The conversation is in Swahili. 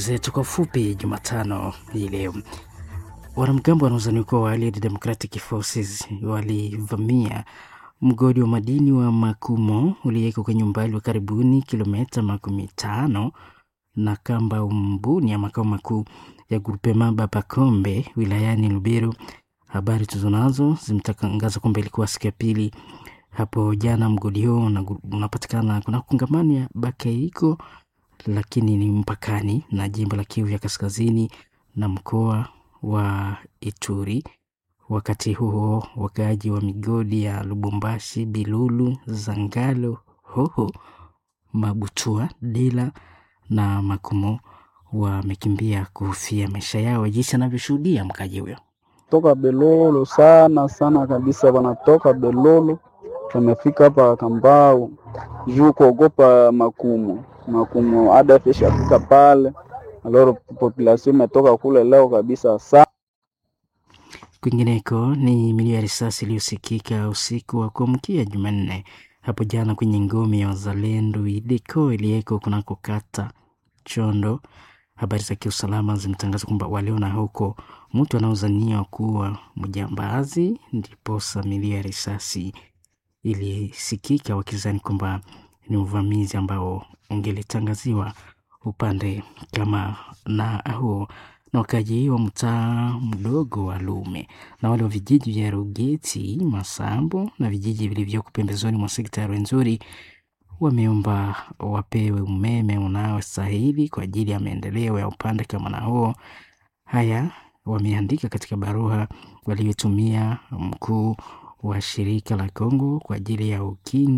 zetu kwa ufupi Jumatano hii leo. Wanamgambo wanaozaniwa kuwa wa Allied Democratic Forces walivamia mgodi wa madini wa Makumo ulioko kwenye umbali wa karibuni kilomita makumi tano na kamba umbuni ya makao makuu ya Grupema Babakombe wilayani Lubero. Habari tulizonazo zimetangaza kwamba ilikuwa siku ya pili hapo jana. Mgodi huo unapatikana kuna kongamano ya Bakeiko, lakini ni mpakani na jimbo la Kivu ya Kaskazini na mkoa wa Ituri. Wakati huo wakaaji wa migodi ya Lubumbashi, Bilulu, Zangalo, Hoho, Mabutua, Dila na Makumo wamekimbia kuhofia maisha yao, jinsi anavyoshuhudia mkaji huyo toka Belolo sana sana kabisa, wanatoka Belolo wamefika hapa Kambao juu kuogopa Makumo. Makumo ADF ishafika pale, aloro population imetoka kule leo kabisa sana. Kwingineko ni milio ya risasi iliyosikika usiku wa kuamkia Jumanne hapo jana kwenye ngome ya wazalendo Ideko iliyeko kunako kata Chondo. Habari za kiusalama zimetangaza kwamba waliona huko mtu anaozaniwa kuwa mjambazi, ndiposa milio ya risasi ilisikika, wakizani kwamba ni uvamizi ambao ungelitangaziwa upande kama na huo na wakaji wa mtaa mdogo wa Lume na wale wa vijiji vya Rugeti, Masambo na vijiji vilivyoko pembezoni mwa sekta ya Rwenzori wameomba wapewe umeme unaostahili kwa ajili ya maendeleo ya upande kama na huo. Haya wameandika katika barua waliotumia mkuu wa shirika la Kongo kwa ajili ya ukingo